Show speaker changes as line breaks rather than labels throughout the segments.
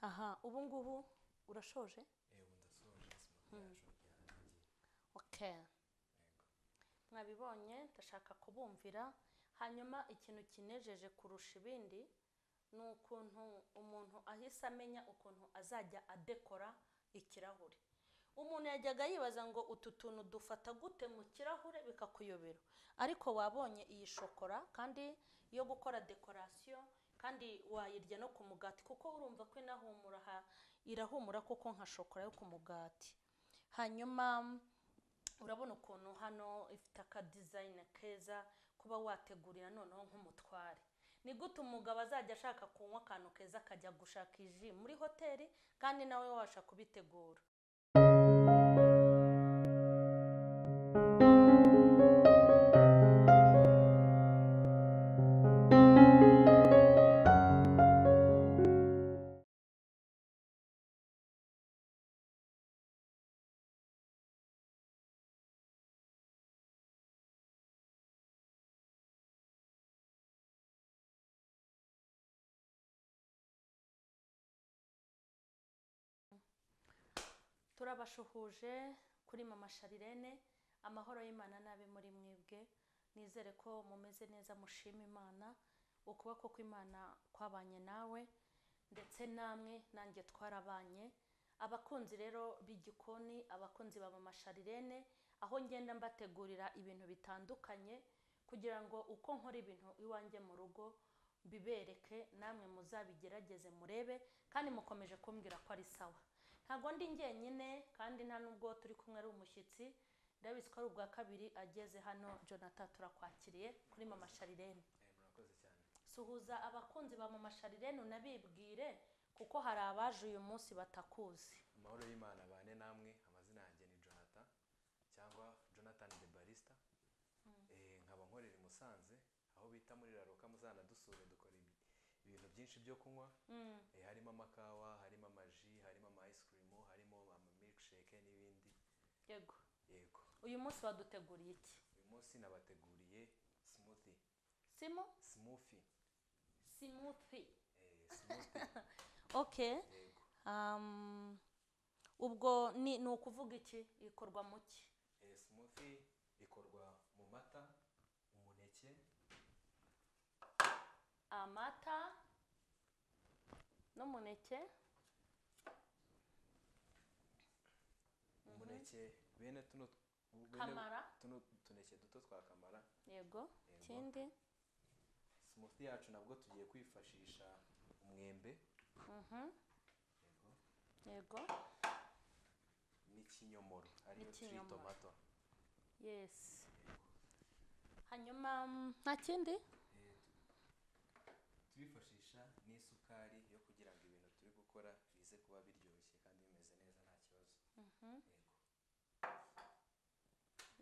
aha ubu ngubu urashoje
yego ndasoje isomo ryacu ryarangiye
oke
yego
mwabibonye ndashaka kubumvira hanyuma ikintu kinejeje kurusha ibindi ni ukuntu umuntu ahise amenya ukuntu azajya adekora ikirahure umuntu yajyaga yibaza ngo utu tuntu dufata gute mu kirahure bikakuyobera ariko wabonye iyi shokora kandi yo gukora dekorasiyo kandi wayirya no ku mugati kuko urumva ko inahumura ha- irahumura koko nka shokora yo ku mugati hanyuma urabona ukuntu hano ifite akadizayini keza kuba wategurira noneho nk'umutware ni gute umugabo azajya ashaka kunywa akantu keza akajya gushaka iji muri hoteli kandi nawe wabasha kubitegura turabashuhuje kuri mama sharirene amahoro y'imana n'abe muri mwebwe nizere ko mumeze neza mushima imana ukuboko kw'imana kwabanye nawe ndetse namwe nanjye twarabanye abakunzi rero b'igikoni abakunzi ba mama sharirene aho ngenda mbategurira ibintu bitandukanye kugira ngo uko nkora ibintu iwanjye mu rugo bibereke namwe muzabigerageze murebe kandi mukomeje kumbwira ko ari sawa ntabwo ndi njyenyine kandi nta nubwo turi kumwe ari umushyitsi ndabizi ko ari ubwa kabiri ageze hano jonathan turakwakiriye kuri mama sharirene
Eh, murakoze cyane
suhuza abakunzi ba mama sharirene unabibwire kuko hari abaje uyu munsi batakuzi
amahoro y'imana abane namwe amazina yanjye ni jonathan cyangwa jonathan de barista Eh, nkaba nkorera i musanze aho bita muri raroka muzanadusure dukora ibi- ibintu byinshi byo kunywa
Mm,
Eh, harimo amakawa harimo amaji harimo ama ice cream harimo amamilkshake n'ibindi
yego
yego
uyu munsi waduteguriye iki
uyu munsi nabateguriye smoothie
simo
smoothie
simuthi
eh, smoothie
okay
yego
um, ubwo ni ni ukuvuga iki ikorwa mu ki
Eh, smoothie ikorwa mu mata umuneke
amata n'umuneke
umuneke bene tuno bene
kamara
tuno tuneke duto twa kamara
yego
Yego.
ikindi
smoothie yacu nabwo tugiye kwifashisha umwembe
mhm,
yego,
yego
n'ikinyomoro ariyo turi
N'ikinyomoro.
tomato
yesi hanyuma mm, nta kindi
Eh, tu- turifashisha n'isukari yo kugira ngo ibintu turi gukora bize kuba biryoshye kandi bimeze neza nta kibazo
Mhm.
yego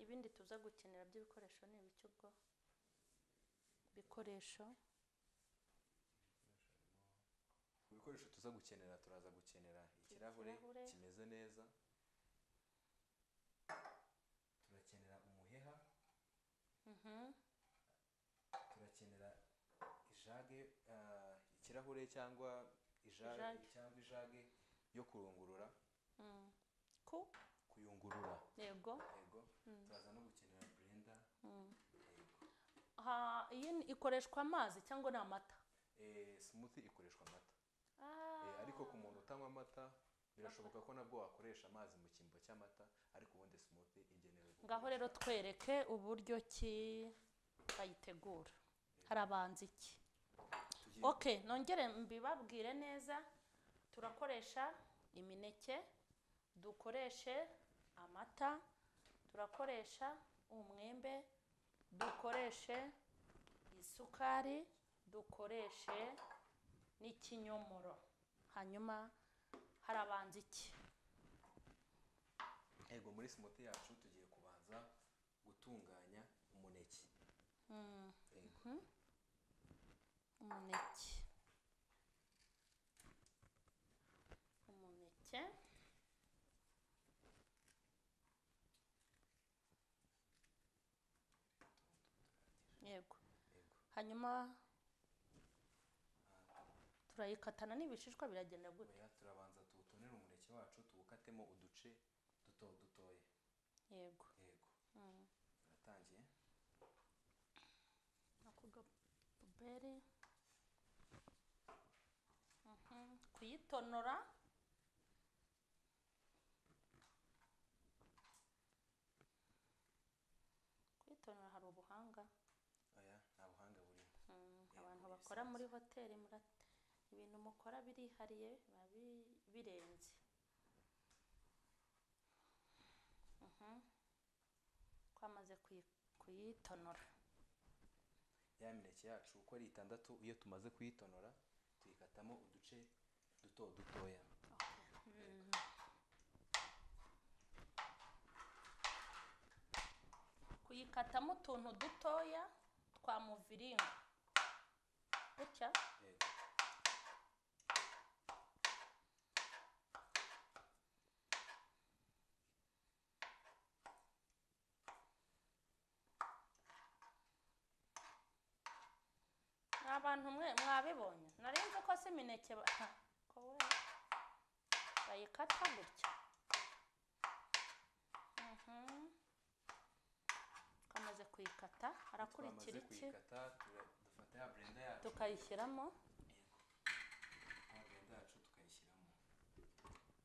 ibindi tuza gukenera by'ibikoresho ni ibiki ubwo bikoresho
ku bikoresho tuza gukenera turaza gukenera ikirahure
Ikirahure.
kimeze neza turakenera umuheha
Mhm,
turakenera ijage ah, ikirahure cyangwa ijage
Ijage.
cyangwa ijage yo kurungurura
mm, ku
kuyungurura
yego
yego turaza no gukenera burenda
mm.
yego
Ha, iyi ni- ikoreshwa amazi cyangwa ni amata
Eh, smoothie ikoreshwa amata Eh,
Ah,
ariko ku muntu utanywa amata birashoboka ko nabwo wakoresha amazi mu cyimbo cy'amata ariko ubundi smoothie igenewe
ngaho
gukoreshwa-
rero twereke uburyo ki bayitegura harabanza iki
tugiye
ok nongere mbibabwire neza turakoresha imineke dukoreshe amata turakoresha umwembe dukoreshe isukari dukoreshe n'ikinyomoro hanyuma harabanza iki
yego muri smoothie yacu tugiye kubanza gutunganya umuneke
Mm,
yego
mhm. umuneke umuneke yego
yego
hanyuma turayikatana n'ibishishwa biragenda gutya
oya turabanza tuwutonere umuneke wacu tuwukatemo uduce duto dutoya
yego
yego
Mm.
turatangiye
ako gapuberi kuyitonora kuyitonora hari ubuhanga
oya nta buhanga burimo
Mm,
Yego,
abantu
ni
bakora muri
bisanzwe.
hoteli mura- ibintu mukora birihariye biba bi- birenze Mhm. twamaze kuyi- kuyitonora
ya mineke yacu uko ari itandatu iyo tumaze kuyitonora tuyikatamo uduce duto dutoya
Mm. kuyikatamo utuntu dutoya twa muviringo gutya
yego
ni abantu mwe mwabibonye nari nzi ko si imineke ba- ha, ko we bayikata gutya Mhm. twamaze kuyikata harakurikira
twamaze
iki
kuyikata tura- dufata ya blender yacu
tukayishyiramo
ya blender yacu tukayishyiramo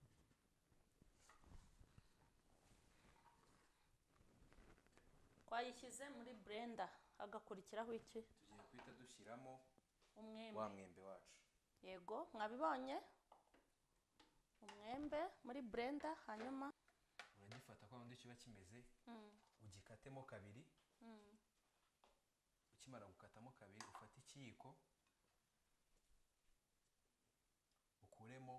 twayishyize muri blender hagakurikiraho iki
tugiye guhita dushyiramo wa
umwembe
mwembe wacu
yego mwabibonye umwembe muri blender hanyuma
uragifata kwa wundi kiba kimeze
Mm,
ugikatemo kabiri
mm,
ukimara gukatamo kabiri ufate ikiyiko ukuremo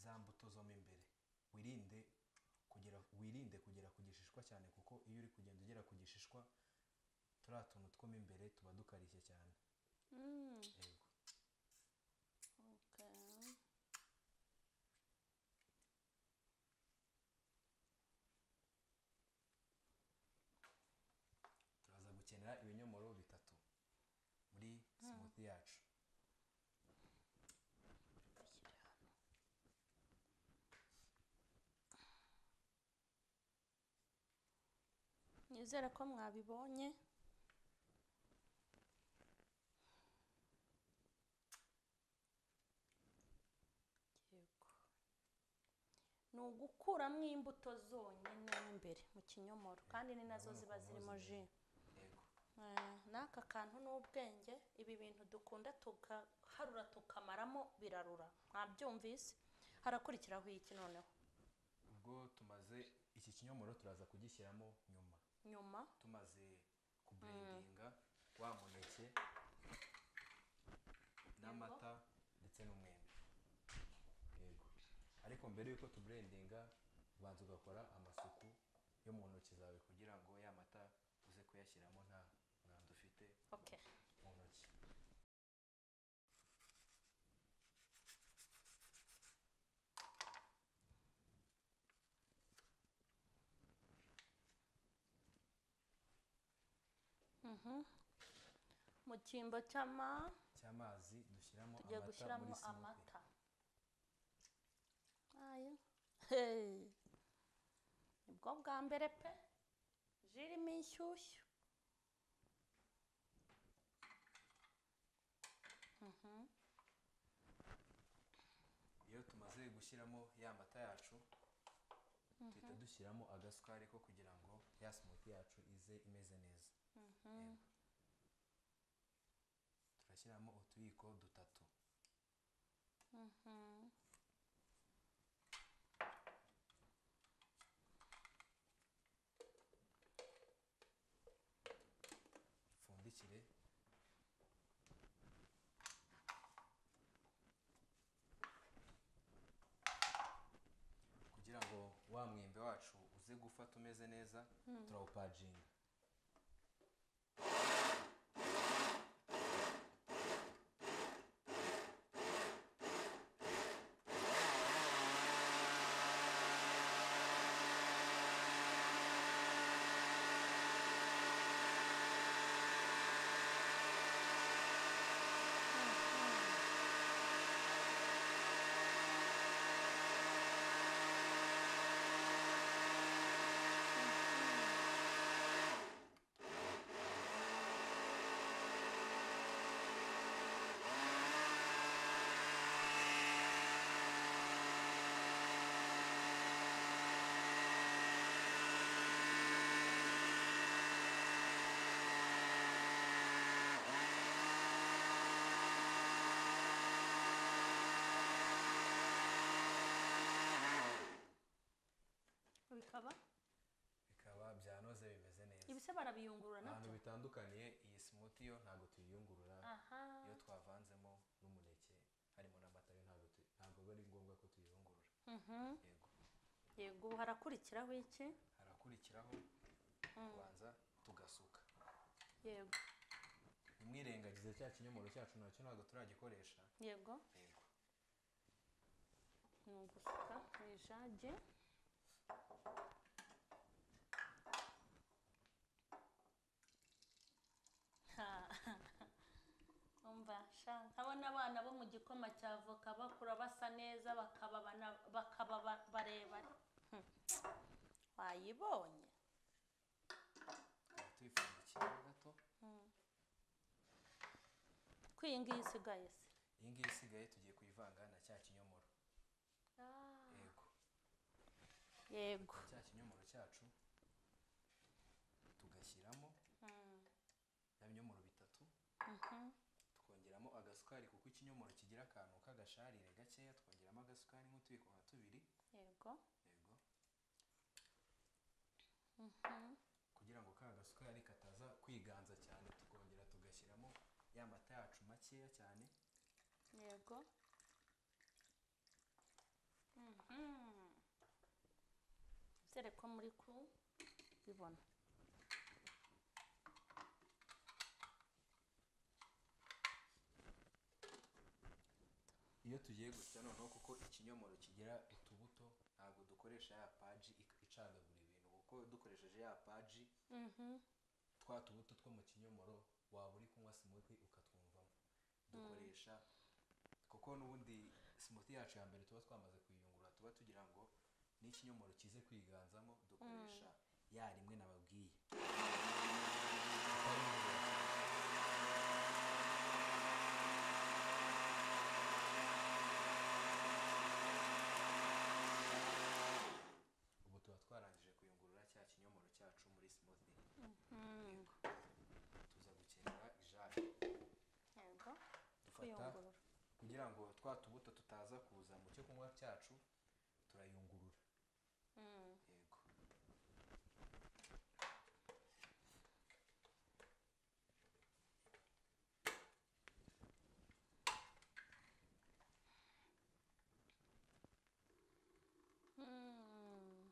za mbuto zo mo imbere wirinde kugera wirinde kugera ku gishishwa cyane kuko iyo uri kugenda ugera ku gishishwa turiya tuntu two mo imbere tuba dukarishye cyane
mm.
yego
Okay.
turaza gukenera ibinyomoro bitatu muri smoothie yacu
nizere ko mwabibonye yego ni ugukuramo imbuto zonyine mo imbere mu kinyomoro kandi ni nazo
urabona
ziba
ukuntu
zirimo ji
zimeze. yego
Eh, n'aka kantu n'ubwenge ibi bintu dukunda tugaharura tukamaramo birarura mwabyumvise harakurikiraho iki noneho
ubwo tumaze iki kinyomoro turaza kugishyiramo nyuma
nyuma
tumaze kuburendinga wa muneke n'amata ndetse n'umwembe yego ariko mbere y'uko tuburendinga ubanza ugakora amasuku yo mu ntoki zawe kugira ngo ya mata uze kuyashyiramo nta mwanda ufite
okay
mu ntoki
mu cyimbo cy'ama
cy'amazi dushyiramo
tugiye
amata
gushyiramo amata
muri smoothie
ayo hey. nibwo bwa mbere pe ji irimo inshyushyu Mhm.
iyo tumaze gushyiramo ya mata yacu duhita dushyiramo agasukari ko kugira ngo ya smoothie yacu ize imeze neza Yego. turashyiramo utuyiko dutatu
Mhm.
dupfundikire kugira ngo wa mwembe wacu uze gufata umeze neza turawupaginga
bikaba
bikaba byanoze bimeze neza
ibise barabiyungurura
ahantu
nabyo
bitandukaniye iyi simoti yo ntabwo tuyiyungurura
aha
iyo twavanzemo n'umuneke harimo n'amata yo ntabwo tu- ntabwo biba ari ngombwa ko tuyiyungurura
Mhm.
yego
yego ubu harakurikiraho iki
harakurikiraho
Mm.
kubanza tugasuka
yego
ntimwirengagize cya kinyomoro cyacu nacyo ntabwo turagikoresha
yego
yego
ni ugusuka mu ijage Ha, umva sha nkabona abana bo mu gikoma cya voka bakura basa neza bakaba bana- bakaba ba- barebare Hmm. wayibonye
Tukaba tuyipfundikiye gato
Hmm. ko iyi ngiyi isigaye se
iyi ngiyi isigaye tugiye kuyivanga na cya kinyomoro yego
yego
cya kinyomoro cyacu tugashyiramo
Hmm.
bya binyomoro bitatu
Mhm.
twongeramo agasukari kuko ikinyomoro kigira akantu k'agasharire gakeya twongeramo agasukari nk'utuyiko nka tubiri
yego
yego
Mhm.
kugira ngo ka gasukari kataza kwiganza cyane tukongera tugashyiramo ya mata yacu makeya cyane
yego Mhm. Bizere ko muri kubibona
iyo tugiye gusya noneho kuko ikinyomoro kigira utubuto ntabwo dukoresha ya paji ik- icagagura ibintu kuko dukoresheje ya paji
Mhm.
twa tubuto two mu kinyomoro waba uri kunywa smoothie ukatwumvamo dukoresha kuko n'ubundi smoothie yacu ya mbere tuba twamaze kuyiyungurura tuba tugira ngo n'ikinyomoro kize kwiganzamo dukoresha ya rimwe nababwiye ubu tuba twarangije kuyungurura cya kinyomoro cyacu muri smoothie
Mhm.
tuza gukenera ijage
yego
dufata
kuyungurura
kugira ngo twa tubuto tutaza kuza mu cyo kunywa cyacu turayungurura
Mhm.
yego
Mhm.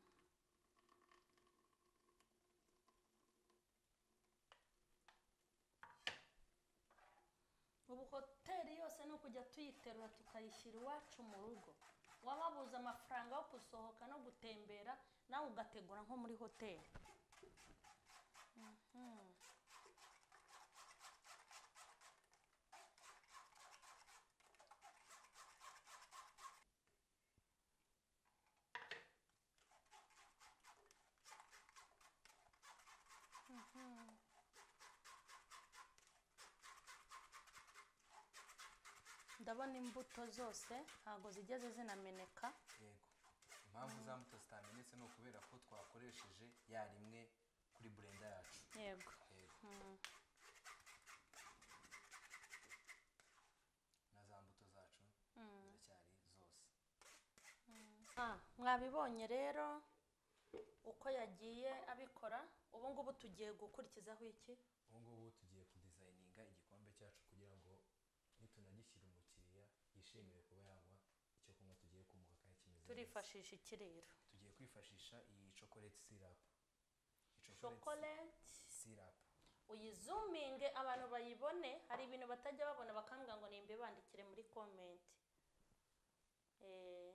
ubu hoteli yose ni ukujya tuyiterura tukayishyira iwacu mu rugo waba wabuze amafaranga yo gusohoka no gutembera nawe ugategura nko muri hoteli Mhm. ndabona imbuto zose ntabwo zigeze zinameneka
yego impamvu za mbuto zitamenetse ni ukubera ko twakoresheje ya rimwe kuri burenda yacu
yego
yego
Mhm.
na za mbuto zacu
Mhm.
ziracyari zose
Ah, mwabibonye rero uko yagiye abikora ubu ngubu tugiye gukurikizaho iki
ubu ngubu tugiye kudizayininga igikombe cyacu kugira ngo nitunagishyira umukiriya yishimire kuba yanywa icyo kunywa tugiye kumuha kandi kimeze neza
turifashisha ikiriro
tugiye kwifashisha iyi chocolate syrup iyi chocolate
chocolate
syrup
uyizuminge abantu bayibone hari ibintu batajya babona bakambwira ngo nimbe bandikire muri komenti Eh,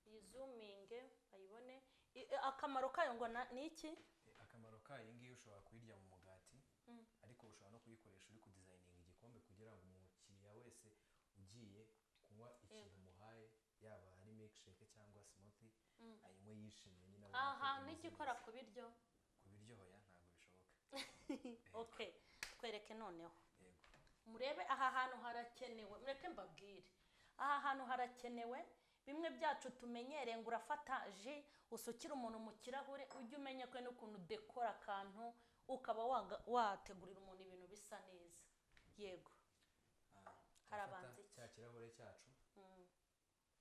uyizuminge bayibone I- eh, akamaro kayo ngo na- ni iki
E, akamaro kayo ngiyo ushobora kuyirya mu mugati
Mm.
ariko ushobora no kuyikoresha uri kudizayininga igikombe kugira ngo umukiriya wese ugiye kunywa ikintu umuhaye yaba ari milkshake cyangwa smoothie
Mm.
ayinywe yishimye nyine abona ko
aha
imeze
n'igikora
neza.
ku biryo
ku biryo hoya ntabwo bishoboka
okay twereke noneho
yego
murebe aha hantu harakenewe mureke mbabwire aha hantu harakenewe bimwe byacu tumenyereye ngo urafata ji usukira umuntu mu kirahure ujye umenya ko n'ukuntu udekora akantu ukaba waga- wategurira umuntu ibintu bisa neza yego
Ah,
Hari
turafata
abanzi iki?
cya kirahure cyacu
Mm,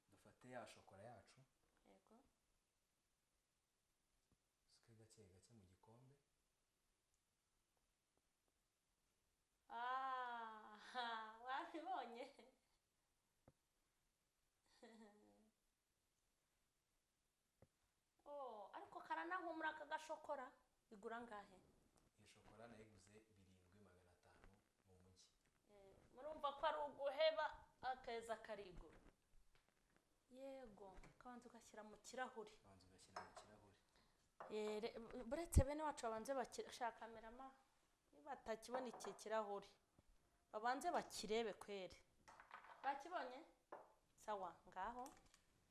dufate ya shokora yacu
yego
gake gake mu gikombe
aha wabibonye Oh, ariko karanahumura aka gashokora igura angahe
iyi shokora nayiguze birindwi magana atanu mu mujyi
Eh, murumva ko ari uguheba akeza karigura yego kabanza ugashyira mu kirahuri
ubanza ugashyira mu kirahure
Eh, re- buretse bene wacu babanze bakishakamiramo batakibona iki kirahuri babanze bakirebe kweri bakibonye sawa ngaho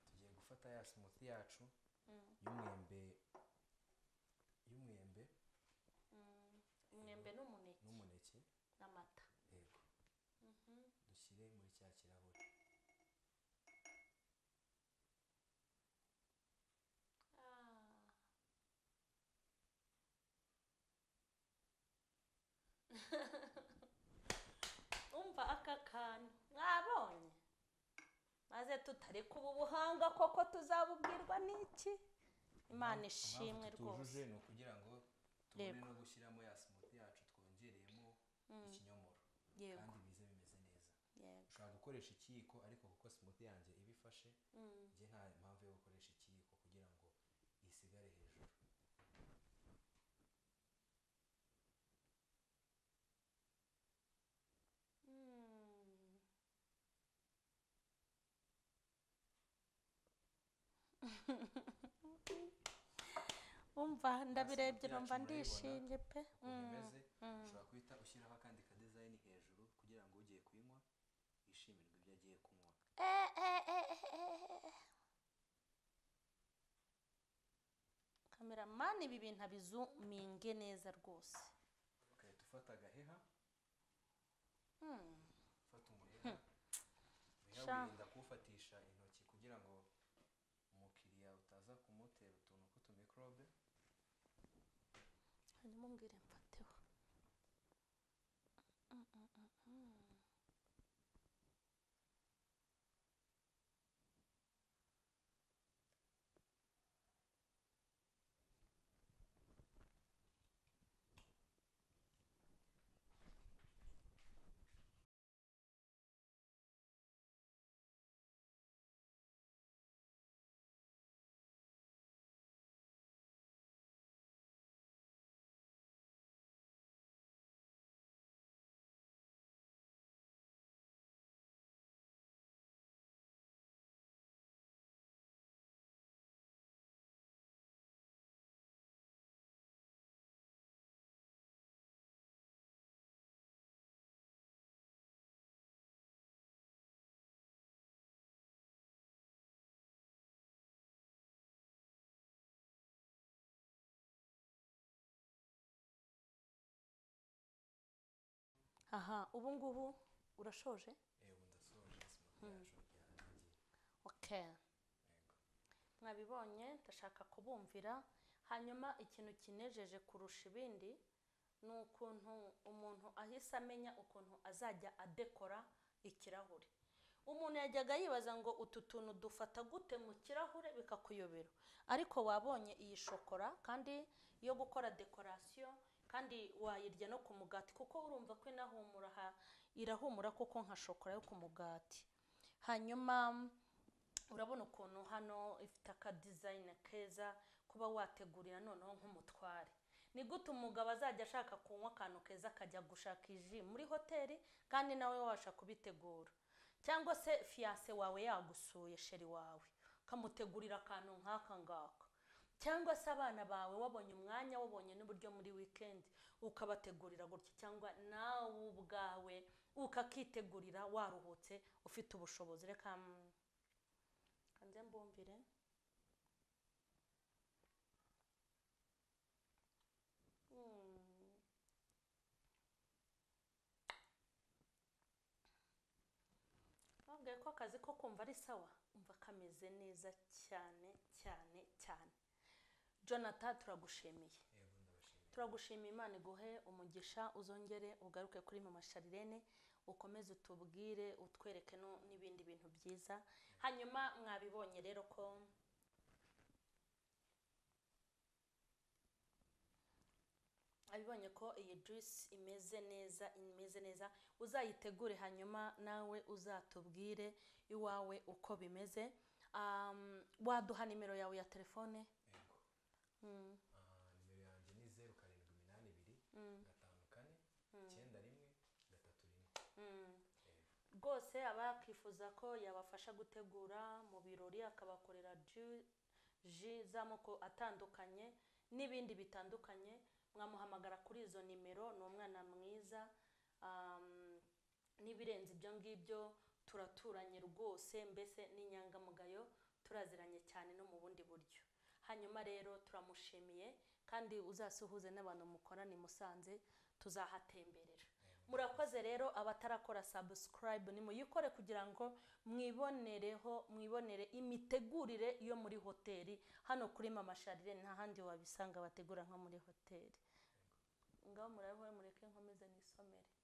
tugiye gufata ya simuti yacu
Mm,
y'umwembe y'umwembe
mm, umwembe n'umuneke
n'umuneke
n'amata
yego
Mhm.
dushyire muri cya kirahure
umva aka kantu mwabonye maze tutari kuba ubuhanga koko tuzabubwirwa n'iki imana
Impamvu-
ishimwe
impamvu
rwose
tutujuje ni ukugira ngo tubone
Yego.
no gushyiramo ya simuti yacu twongereyemo
Mm,
ikinyomoro
yego
kandi bize bimeze neza
yego
ushobora gukoresha ikiyiko ariko kuko simuti yanjye iba ifashe
Mm,
njye nta mpamvu yo gukoresha ikiyiko kugira ngo isigare hejuru
mm. umva ndabirebye
simuti
numva
yacu
ndishimye pe
murayibona. ukuntu
Mm,
imeze
mm.
ushobora guhita ushyiraho akandi kadizayini hejuru kugira ngo ugiye kuyinywa yishimirwe ibyo agiye kunywa
Eh, eh, eh, eh, eh, eh. kameramani ibi bintu abizuminge neza rwose
ugahita ufata agaheha
Hmm,
ufata umuheha umuheha
Sha.
wirinda kuwufatisha intoki kugira ngo umukiriya utaza kumutera utuntu tw'utumikorobe
hanyuma umbwire mfateho Mm, mm, mm, mm. aha ubu ngubu urashoje
ewe ndasoje simuti yacu yarangiye
okay
yego
mwabibonye ndashaka kubumvira hanyuma ikintu kinejeje kurusha ibindi ni ukuntu umuntu ahise amenya ukuntu azajya adekora ikirahure umuntu yajyaga yibaza ngo utu tuntu dufata gute mu kirahure bikakuyobera ariko wabonye iyi shokora kandi yo gukora dekorasiyo kandi wayirya no ku mugati kuko urumva ko inahumura ha- irahumura kuko nka shokora yo ku mugati hanyuma urabona ukuntu hano ifite akadizayini keza kuba wategurira noneho nk'umutware ni gute umugabo azajya ashaka kunywa akantu keza akajya gushaka iji muri hoteli kandi nawe wabasha kubitegura cyangwa se fiyanse wawe yagusuye sheri wawe ukamutegurira akantu nk'aka ngaka cyangwa se abana bawe wabonye umwanya wabonye n'uburyo muri wikendi ukabategurira gutya cyangwa nawe ubwawe ukakitegurira waruhutse ufite ubushobozi reka mm, kanze mbumbire Mm. babwiye ko akazi ko kumva ari sawa umva kameze neza cyane cyane cyane jonathan turagushimiye
yego ndabashimiye
turagushima imana iguhe umugisha uzongere ugaruke kuri mama sharirene ukomeze utubwire utwereke no- n'ibindi bintu byiza hanyuma mwabibonye rero ko abibonye ko iyi juice imeze neza imeze neza uzayitegure hanyuma nawe uzatubwire iwawe uko bimeze Um, waduha nimero yawe ya telefone
Yego.
Mm,
Ah, nimero yanjye ni zeru karindwi iminani ibiri
mm,
gatanu kane
mm,
icyenda rimwe gatatu rimwe
mm.
Yego.
rwose aba yakifuza ko yabafasha gutegura mu birori akabakorera ju- ji z'amoko atandukanye n'ibindi bitandukanye mwamuhamagara kuri izo nimero ni umwana mwiza um, n'ibirenze ibyo ngibyo turaturanye rwose mbese n'inyangamugayo turaziranye cyane no mu bundi buryo hanyuma rero turamushimiye kandi uzasuhuze n'abantu mukorana i musanze tuzahatemberera murakoze rero abatarakora subscribe nimuyikore kugira ngo mwibonereho mwibonere imitegurire yo muri hoteli hano kuri mama sharire nta handi wabisanga bategura nko muri hoteli ngaho murabeho mureke nkomeze nisomere